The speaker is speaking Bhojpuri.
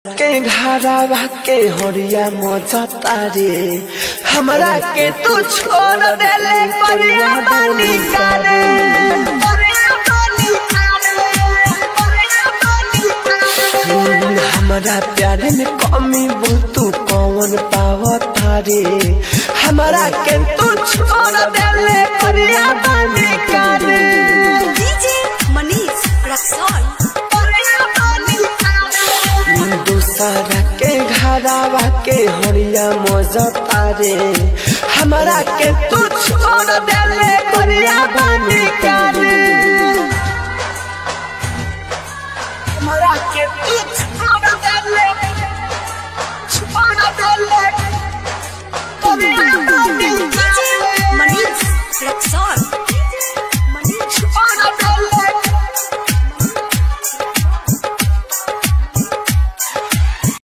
के घरावा के हरिया मजता रे हमरा के तू छोड़ देले परिया बानी करे हमरा प्यार में कमी तू कौन पावता रे हमरा के तू छोड़ देले परिया बानी करे डीजे मनीष रक्सौल दूसरा के घरावा के हरिया मजता रे हमरा के तू छोड़ देले परिया बानी करे हमरा